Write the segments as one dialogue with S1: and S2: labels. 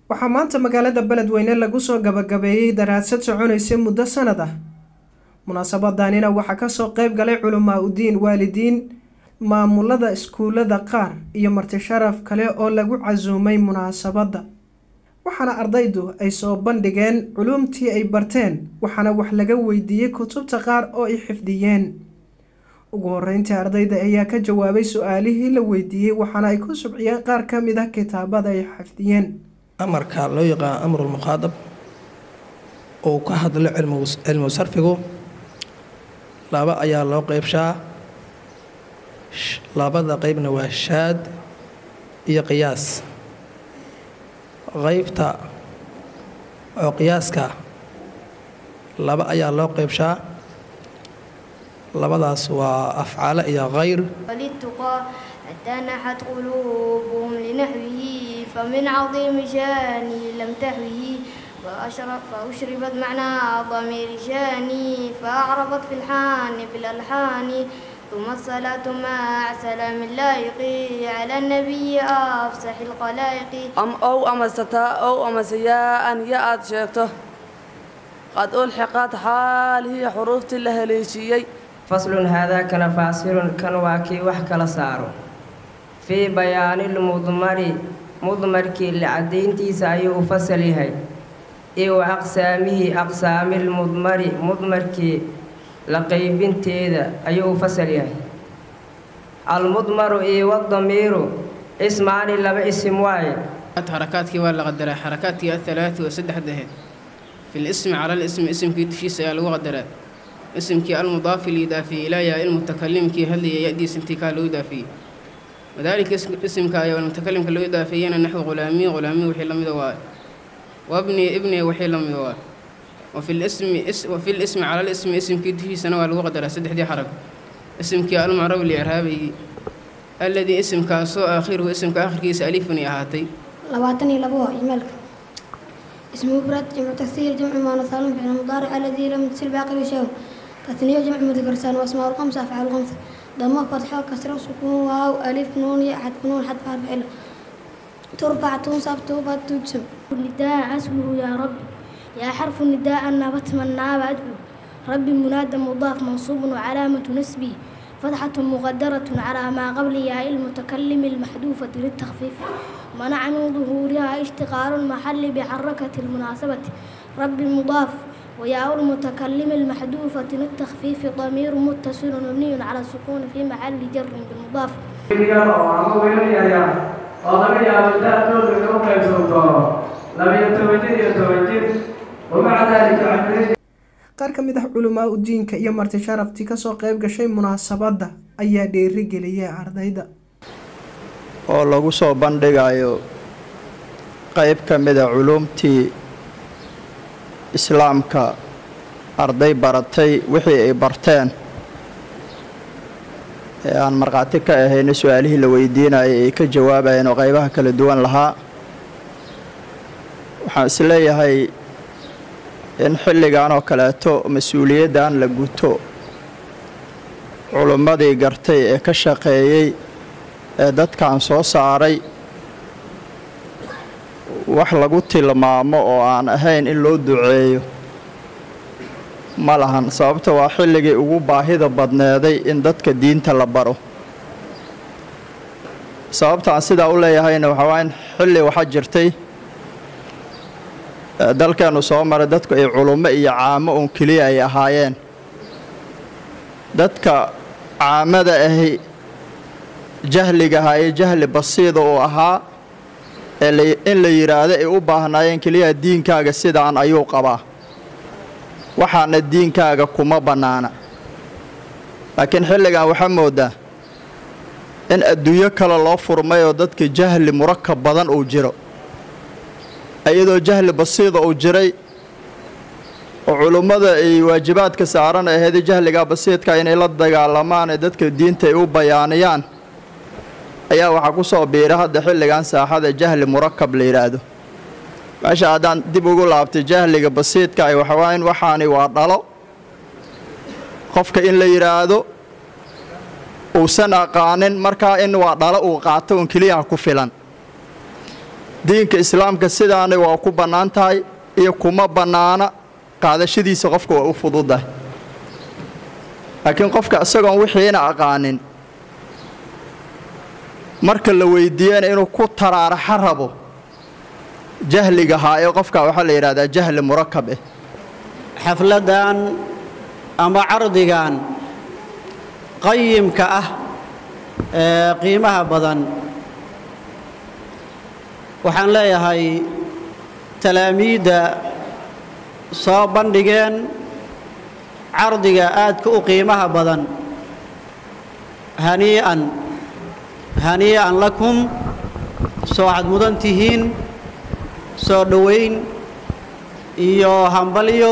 S1: waxaa maanta magaalada beledweyne lagu soo gabagabeeyey daraasad soconaysa muddo sanad ah munaasabadanina waxaa kasoo qeyb galay culamaa udiin waalidiin maamulada iskuulada qaar iyo marti sharaf kale oo lagu casuumay munaasabadda waxaana ardaydu ay soo bandhigeen culumtii ay barteen waxaana wax laga weydiiyey kutubta qaar oo ay xifdiyeen ugu horeyntii ardayda ayaa ka jawaabay su-aalihii la weydiiyey waxaana ay ku subciyeen qaar ka mid ah kitaabada ay xifdiyeen
S2: amarka loo yaqaan amrulmuqaadab uu ka hadlo cilmu sarfigu laba ayaa loo qeybshaa labada qeybna waa shaad iyo qiyaas qeybta oo qiyaaska laba ayaa loo qeybshaa labadaas waa afcaale iyo khayr
S3: حتى نحت قلوبهم لنحوه فمن عظيم شاني لم تهوه فأشرف فأشربت معنى ضمير شاني فأعربت في الحان بالألحان ثم الصلاة مع سلام اللائق على النبي أفسح الخلائق
S4: أم أو أما ستا أو أما سياء يأت شيكته قد ألحقت حاله حروف اللهليشيي
S5: فصل هذا كان فاصل كان واكي وحكى لسارو fii bayaanilmudmari mudmarkii lacadayntiisa ayuu u fasal yahay iyo wa aqsaamihi aqsaamilmudmari mudmarkii la qaybinteeda ayuu u fasal yahay almudmaru iyo wadamiiru ismaani laba isim waaye
S6: xarakaadkii waa la qadaraa xarakaadkii athalaati oo saddexda ahayd fi lismi cala lismi isimkii dushiisa ayaa lagu qadaraa isimkii almudaafi liidaafiye ilaa yaa ilmutakalimkii hadlaya ya-diis intii kaa loo idaafiyey wadaalika isimka ayaa mutakalimka loo idaafeeyana naxwi qulaamiy qulaamiy wixii lamida waaye wabni ibni wixii lamida waaye wafi lismi wafi lismi cala lismi isimkii dushiisana waa lagu qadaraa saddexdii xarag isimkii almucrab licraabaygi alladii isimkaasoo aakhiruhu isimka aakhirkiisa alifuni ahaatay
S7: labaatan iyo labo ijmaalka ismu mufrad jamcu tasiir jamcu muannas saalim ficil mudaaric alladii lam yasil baaqi bishaw tasniyo jamcu mudakar saalim asmaa lqamsa afcaal qamsa ضمه فتحة كسرة سكون واو ألف نون ياء حرف نون حرف حرف علة ترفع تنصب توبة تجسم
S3: النداء اسمه يا رب يا حرف النداء النبت من ناب أدعو رب منادى مضاف منصوب وعلامة نسبه فتحة مقدرة على ما قبل ياء المتكلم المحذوفة للتخفيف منع من ظهورها اشتغال المحل بحركة المناسبة رب مضاف وياء المتكلم المحذوفة للتخفيف ضمير متصل مبني على السكون في محل جر بالمضاف
S1: qaar ka mid ah culamaa udiinka iyo marti sharaftii kasoo qeyb gashay munaasabadda ayaa dheerigeliyay ardayda
S8: oo lagu soo bandhigayo qeyb ka mida culuumtii islaamka arday baratay wixii ay barteen ee aan markhaati ka ahayna su-aalihii la weydiinayay ay ka jawaabayeen oo qaybaha kala duwan lahaa waxaan isleeyahay in xilligan oo kaleeto mas-uuliyaddan la guto culummadii gartay ee ka shaqeeyey ee dadkan soo saaray wax lagu tilmaamo oo aan ahayn in loo duceeyo ma lahan sababta waa xilligii ugu baahida badneeday in dadka diinta la baro sababta aan sidaa u leeyahayna waxaa waa in xilli waxaa jirtay dalkeennu soo maray dadku ay culummo iyo caamo uun keliya ay ahaayeen dadka caamada ahi jahligaha ee jahli basiida uu ahaa in la yidhaahdo ay u baahnaayeen keliya diinkaaga sidaan ayuu qabaa waxaana diinkaaga kuma bannaana laakiin xilligan waxaa moodaa in adduunyo kale loo furmay oo dadka jahli murakab badan uu jiro iyadoo jahli basiida uu jiray oo culummada ay waajibaadka saaran ahayd jahligaa basiidka inay la dagaalamaan ee dadka diinta ay u bayaaniyaan ayaa waxaa ku soo biira hadda xilligan saaxada jahli murakab la yidhaahdo meesha haddaan dib ugu laabtay jahliga basiidka ay waxawaa in waxaani waa dhalo qofka in la yidhaahdo uusan aqaanin markaa in waa dhalo uu qaato un keliyaha ku filan diinka islaamka sidaana waa ku bannaan tahay iyo kuma bannaana qaadashadiisa qofka waa u fududahay laakiin qofka isagoon wixiina aqaanin marka la weydiiyana inuu ku taraaraxa rabo jahligahaa ee qofka waxaa la yidhahdaa jahli murakab eh
S9: xafladdan ama cardigan qayimka ah ee qiimaha badan waxaan leeyahay talaamiidda soo bandhigeen cardiga aadka u qiimaha badan hanii'an hanii'an lakum soo waxaad mudan tihiin soo dhowayn iyo hambalyo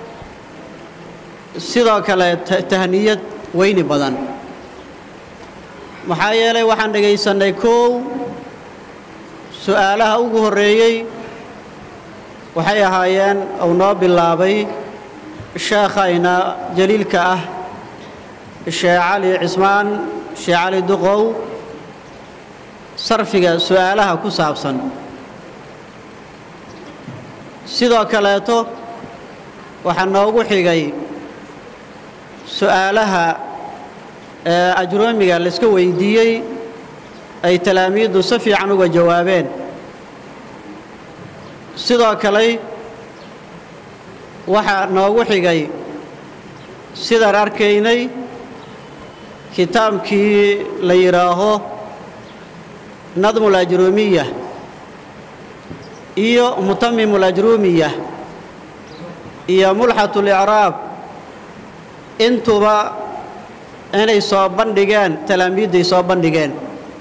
S9: sidoo kale tahniyad weyni badan maxaa yeelay waxaan dhegaysannay koow su'aalaha ugu horreeyey waxay ahaayeen uu noo bilaabay sheekhayna jaliilka ah sheekh cali cismaan sheekh cali duqow sarfiga su'aalaha ku saabsan sidoo kaleeto waxaa noogu xigay su'aalaha ee ajroomiga layska weydiiyey ay talaamiiddu si fiican uga jawaabeen sidoo kale waxaa noogu xigay sidaan arkaynay kitaabkii la yidhaaho nadmul ajruumiya iyo mutamimul ajruumiya iyo mulxatul icraab intuba inay soo bandhigeen talaamiidday soo bandhigeen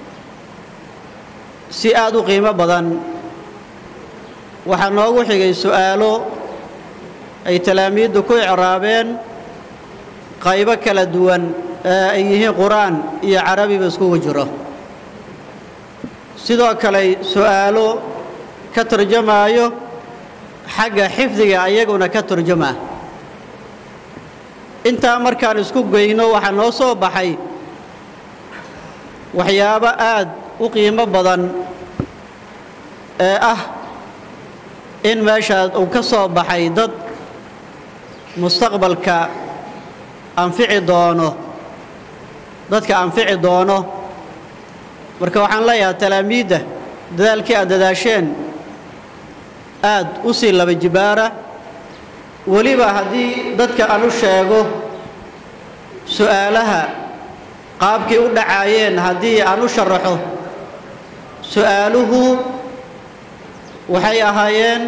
S9: si aad u qiimo badan waxaa noogu xigay su'aalo ay talaamiiddu ku icraabeen qaybo kala duwan ee ay yihiin qur-aan iyo carabiba iskugu jiro sidoo kale su'aalo ka turjamaayo xagga xifdiga ayaguna ka turjama intaa markaan isku geyno waxaa noo soo baxay waxyaabo aad u qiimo badan ee ah in meeshaas uu ka soo baxay dad mustaqbalka anfici doono dadka anfici doono marka waxaan leeyahay talaamiidda dadaalkii aad dadaasheen aad u sii laba jibaara weliba haddii dadka aan u sheego su'aalaha qaabkii u dhacaayeen haddii aan u sharaxo su'aaluhu waxay ahaayeen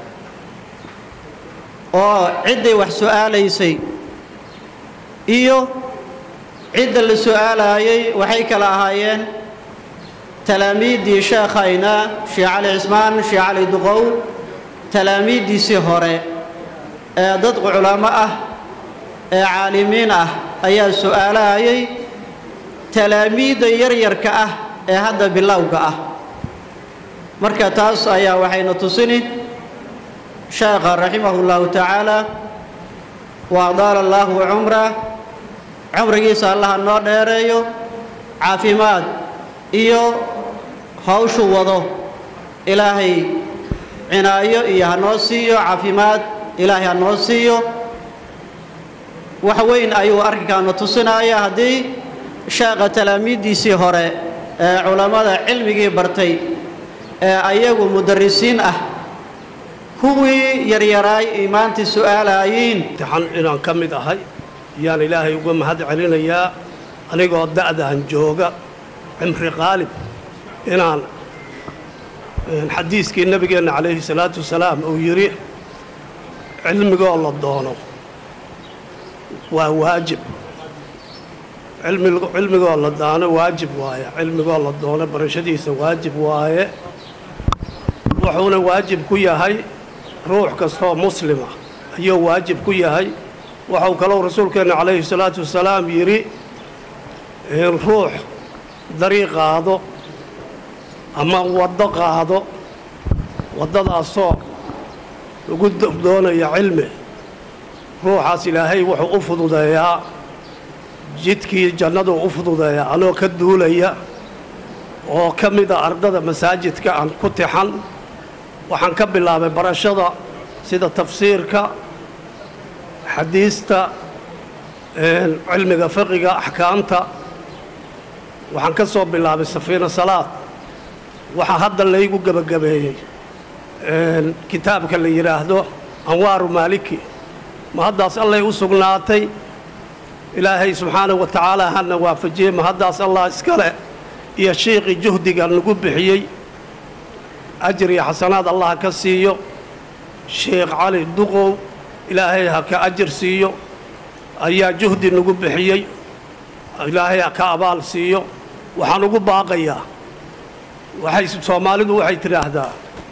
S9: oo cidday wax su'aalaysay iyo cidda la su'aalaayey waxay kala ahaayeen talaamiiddii sheekhayna sheekh cali cismaan sheekh cali duqow talaamiiddiisii hore ee dad culamo ah ee caalimiin ah ayaa su'aalaayay talaamiidda yaryarka ah ee hadda bilowga ah marka taas ayaa waxayna tusini sheekha raximahu llahu tacaala wa adaala allaahu cumra cumrigiisa allaha noo dheereeyo caafimaad iyo hawshuu wado ilaahay cinaayo iyo ha noo siiyo caafimaad ilaahay ha noo siiyo wax weyn ayuu arrinkaana tusinaya haddii sheekha talaamiiddiisii hore ee culammada cilmigii bartay ee ayagu mudarrisiin ah kuwii yaryaraay ay maanta su'aalaayiin
S10: imtixaan inaan ka mid ahay yaan ilaahay uga mahad celinayaa anigoo da'dahan jooga cimri qaalib inaan xadiiskii nebigeenna calayhi salaatu wasalaam uu yidhi cilmigoo la doono waa waajib cilmigoo la daano waajib waaye cilmigoo la doono barashadiisa waajib waaye wuxuuna waajib ku yahay ruux kastoo muslima ayuu waajib ku yahay waxau kalou rasuulkeenna calayhi salaatu wasalaam yidhi in ruux dariiq qaado ama waddo qaado waddadaasoo lagu doonaya cilmi ruuxaas ilaahay wuxuu u fududeeyaa jidkii jannaduu u fududeeyaa anoo ka duulaya oo ka mida ardada masaajidka aan ku tixan waxaan ka bilaabay barashada sida tafsiirka xadiista cilmiga fiqiga axkaamta waxaan ka soo bilaabay safiina salaad waxaa hadda laygu gebagabeeyey kitaabka la yidhaahdo anwaaru maaliki ma haddaas allay u sugnaatay ilaahay subxaanahu wa tacaala hana waafajiyey ma haddaas allah iskale iyo shiiqii juhdiga nagu bixiyey ajir iyo xasanaad allah ka siiyo sheekh cali duqow ilaahay ha ka ajir siiyo ayaa juhdi nagu bixiyey ilaahay ha ka abaal siiyo waxaan ugu baaqayaa waxay soomaalidu waxay tidhaahdaa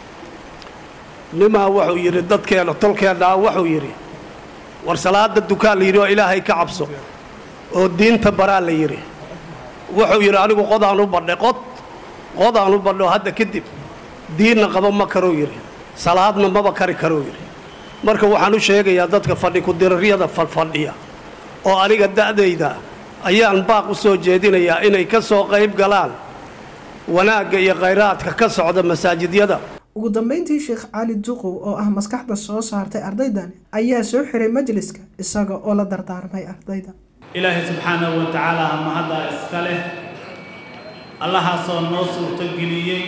S10: nimaa wuxuu yidhi dadkeenna tolkeennaa wuxuu yidhi war salaada dukaan la yidhi oo ilaahay ka cabso oo diinta baraa la yidhi wuxuu yidhi anigu qodaan u badhay qod qodaan u badho hadda kadib diinna qaba ma karuu yidhi salaadna maba kari karuu yidhi marka waxaan u sheegayaa dadka fadhi ku-diraryada fadfadhiya oo aniga da'dayda ayaan baaq u soo jeedinayaa inay ka soo qayb galaan wanaagga iyo khayraadka ka socda masaajidyada
S1: ugu dambeyntii sheekh cali duqow oo ah maskaxda soo saartay ardaydan ayaa soo xiray majliska isaga oo la dardaarmay ardayda
S11: ilaahay subxaanahu wa tacaala ama haddaa iska leh allahaasoo noo suurtogeliyey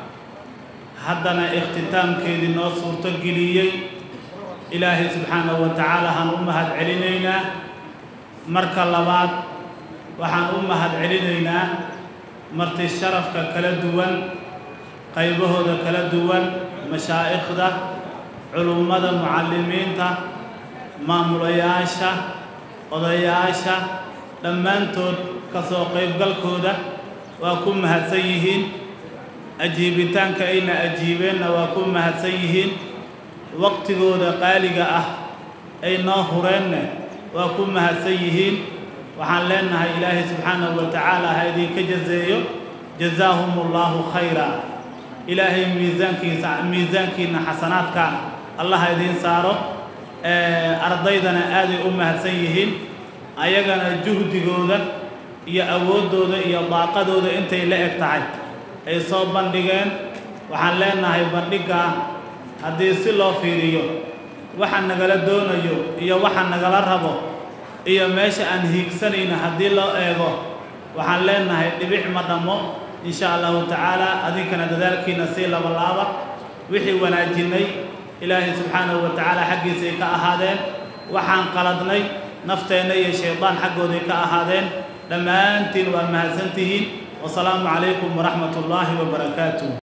S11: haddana ikhtitaamkeedii noo suurtogeliyey ilaahay subxaanahu wa tacaala haan u mahad celinaynaa marka labaad waxaan u mahad celinaynaa marti sharafka kala duwan qaybahooda kala duwan mashaa'ikhda culummada mucallimiinta maamulayaasha odayaasha dhammaantood ka soo qaybgalkooda waa ku mahadsan yihiin ajiibitaanka ayna ajiibeenna waa ku mahadsan yihiin waqtigooda qaaliga ah ay noo hureenne waa ku mahadsan yihiin waxaan leenahay ilaahay subxaanahu wa tacaala ha idinka jazeeyo jazaahum allaahu khayra ilaahay miisaankiisa miisaankiina xasanaadka allaha idiin saaro ardaydana aaday u mahadsan yihiin ayagana juhdigooda iyo awooddooda iyo daaqadooda intay la eg tahay ay soo bandhigeen waxaan leenahay bandhigga haddii si loo fiiriyo waxa nagala doonayo iyo waxa nagala rabo iyo meesha aan hiigsanayno haddii loo eego waxaan leenahay dhibic ma dhammo insha allahu tacaala adinkana dadaalkiina sii labalaaba wixii wanaajinnay ilaahay subxaanahu wa tacaala xaggiisay ka ahaadeen waxaan qaladnay nafteenna iyo shaydaan xaggooday ka ahaadeen dhammaantiin waa mahadsantihiin wasalaamu calaykum waraxmat ullaahi wabarakaatuh